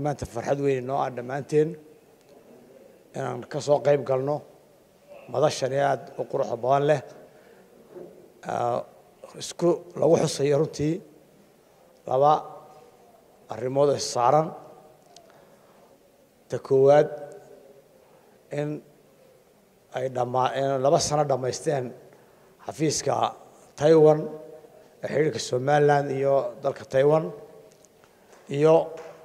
maanta farxad weyn noo ah dhammaanteen inaan ka soo qayb galno madashani aada u quruxda badan leh isku lagu xusayo runtii laba arrimood is saaran ta koowaad in ay dhammaa in laba sano dhammaysteen xafiiska taiwan ee xidhiirka somalilan iyo dalka taiwan iyo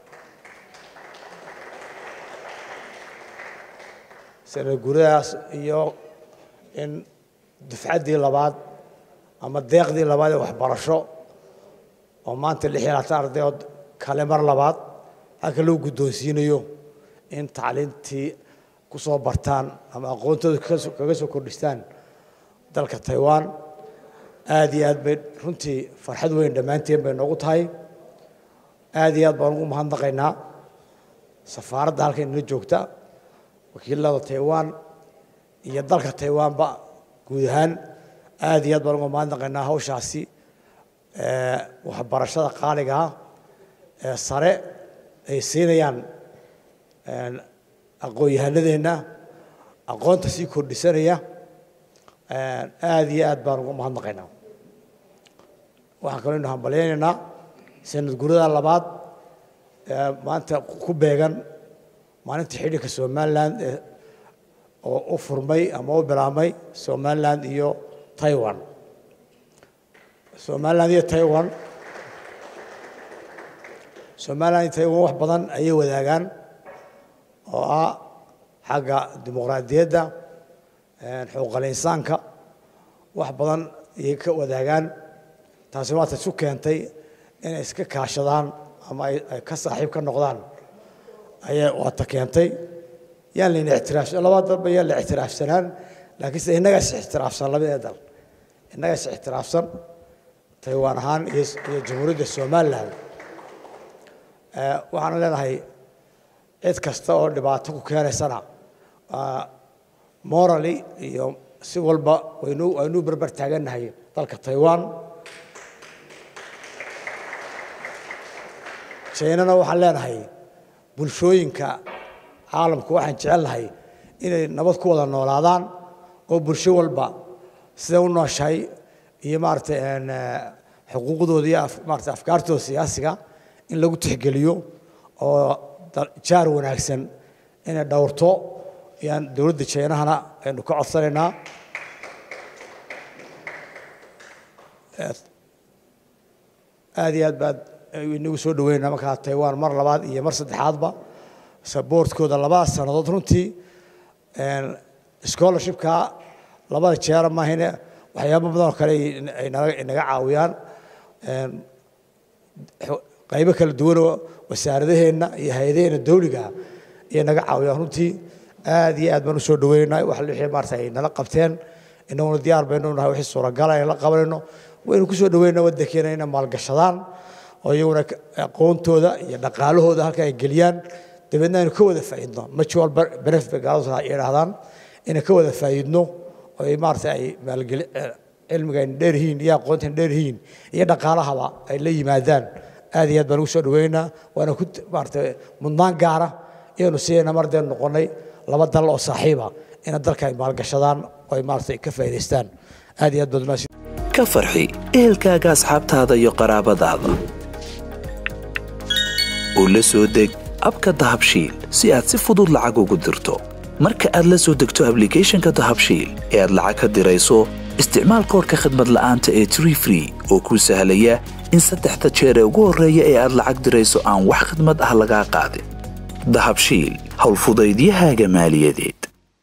sanad guradaas iyo in dufcaddii labaad ama deeqdii labaad ee waxbarasho oo maanta lix iyo labaatan ardayood kale mar labaad halka loo guddoonsiinayo in tacliintii ku soo bartaan ama aqoontooda kaga soo kordhistaan dalka taiwan aada iyo aad bay runtii farxad weyn dhammaanteen bay noogu tahay aada iyo aad baan ugu mahadnaqaynaa safaaradda halka inala joogta wakiilada taiwan iyo dalka taiwanba guud ahaan aada iyo aad baan uga mahadnaqaynaa hawshaasi waxbarashada qaaligaa ee sare ay siinayaan aqoon-yahanadeenna aqoonta sii kordhisanaya aada iyo aad baan uga mahadnaqaynaa waxaan kaloo inu hambalyaynaynaa sanad gurada labaad ee maanta ku beegan maalinta xidhiirka somalilan oo u furmay ama u bilaabmay somalilan iyo taiwan somalilan iyo taiwan somalilan iyo taiwan wax badan ayay wadaagaan oo ah xagga dimuqraadiyadda xuquuqal insaanka wax badan ayay ka wadaagaan taasi waata isu keentay inay iska kaashadaan ama ay ka saaxiib ka noqdaan ayay waata keentay yaan layna ictiraafsan labada dalba yaan la ictiraafsanaan laakiinse innagaa is ixtiraafsan labadee dal innagaa is ixtiraafsan taiwan ahaan iyo iyo jamhuuriyadda somalilan waxaan leenahay cid kasta oo dhibaato ku keenaysana morally iyo si walba waynu waynuu berber taagannahay dalka taiwan jainana waxaan leenahay bulshooyinka caalamku waxaan jecelnahay inay nabad ku wada noolaadaan oo bulsho walba siday u nooshahay iyo maaragtay xuquuqdooda iyo maarata afkaartooda siyaasiga in lagu tixgeliyo oo jaar wanaagsan inay dhowrto ayaan dowladda jainahana aynu ka codsanaynaa aada iyo aad baad inagu soo dhaweynaa markaa taiwan mar labaad iyo mar saddexaadba saboortkooda labada sannadood runtii scholarshipka labada jeera maahine waxyaabo badan oo kale ay naga caawiyaan qaybo kala duwanoo wasaaradaheenna iyo hay-adaheenna dawliga ayay naga caawiyaan runtii aada iyo aad baan usoo dhaweynaynaa wax wixii maarata ay nala qabteen inaguna diyaar baynu nahay wixii suuragala ay la qabanayno waynu kusoo dhaweynaa waddankeena inay maalgashadaan oo iyaguna aqoontooda iyo dhaqaalahooda halka ay geliyaan dabeedna aynu ka wada faa'iidno mutual benefit bay gaaladu yidhaahdaan inay ka wada faa'iidno oo ay maarata ay maalgeli cilmiga ayna dheer yihiin iyo aqoonta ayna dheer yihiin iyo dhaqaalahaba ay la yimaadaan aad iyo aad baan ugu soo dhaweynaa waana ku maarata mudnaan gaara iyanu sidayna mar deen noqonnay laba dal oo saaxiiba ina dalka ay maalgashadaan oo ay maarata ka faa'iidaystaan aad iyo aad baad umaasi ka farxi ehelkaaga asxaabtaada iyo qaraabadaada oo la soo deg abka dahabshiil si aad si fudud lacag ugu dirto marka aad la soo degto ablicathonka dahabshiil ee aad lacag ka dirayso isticmaal koorka khadmad la'aanta ee tree free oo kuu sahlaya in saddexda jeer ee ugu horreeya ee aad lacag dirayso aan wax khidmad ah lagaa qaadin dahabshiil howlfudaydiyahaaga maaliyadeed